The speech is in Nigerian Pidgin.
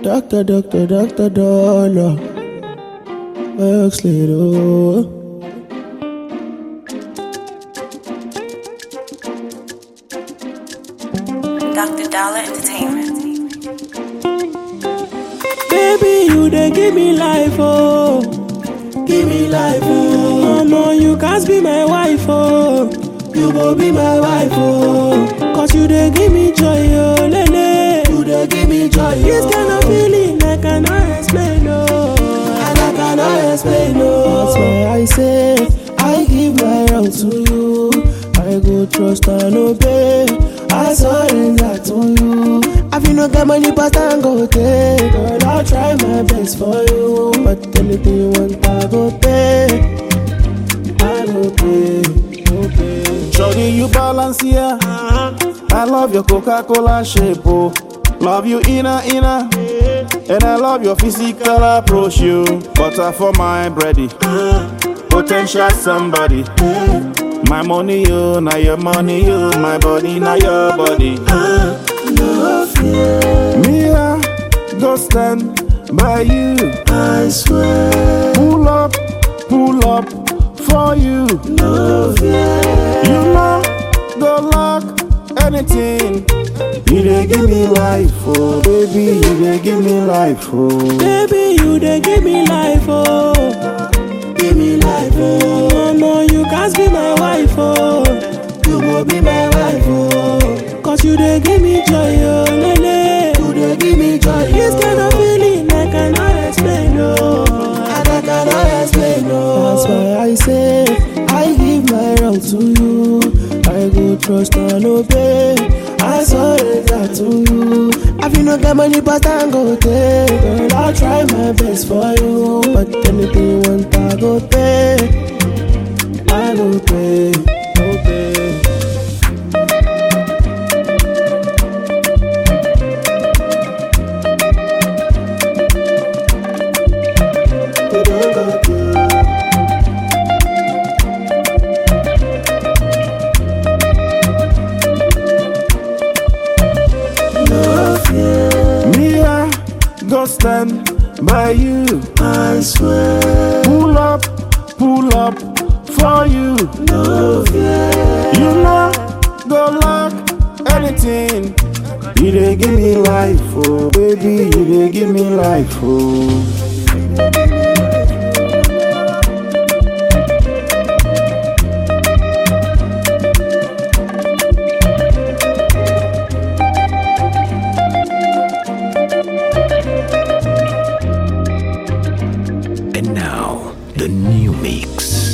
doctor, doctor, doctor, dollar. Works little. Dr. Dollar Entertainment. Baby, you dey give me life, oh. Give me life, oh. Mama, you can't be my wife, oh. You go be my wife, oh. Cause you dey give me joy, oh, lele. You dey give me joy, oh. This kind of feeling I cannot explain, oh. And I cannot explain, oh. That's why I say, I give my all to you. I go trust and obey. I surrender to you. I feel no get money, but I go take. Girl, I'll try my best for you. But anything you want, I go pay. I go pay. Go pay. Shorty, you balance here. I love your Coca-Cola shape, oh. Love you inner, inner. And I love your physical approach, you. Butter for my bready. Potential somebody. My money, you. Now your money, you. My body, now your body. Me, I go stand by you. I swear, Pull up, pull up for you. no fear. You know, go lock anything. You dey give me life, oh baby. You dey give me life, oh. Baby, you dey give me life, oh. Give me life, oh. Mama, you can't be my wife, oh. You go be my wife, oh. Cause you dey give me joy, oh, lele. You dey give me joy, This kind of feeling I cannot explain, oh. And I cannot explain, oh. That's why I say, I give my all to you. I go trust and obey. I surrender to you. I feel no get money, but I go take. Girl, I'll try my best for you. But anything you want, I go pay. I go pay. Go pay. They don't go through. No fear, Me, I go stand by you. I swear. Pull up, pull up for you. No fear. You know, go lock anything. You dey give me life, oh baby. You dey give me life, oh. And now, the new mix.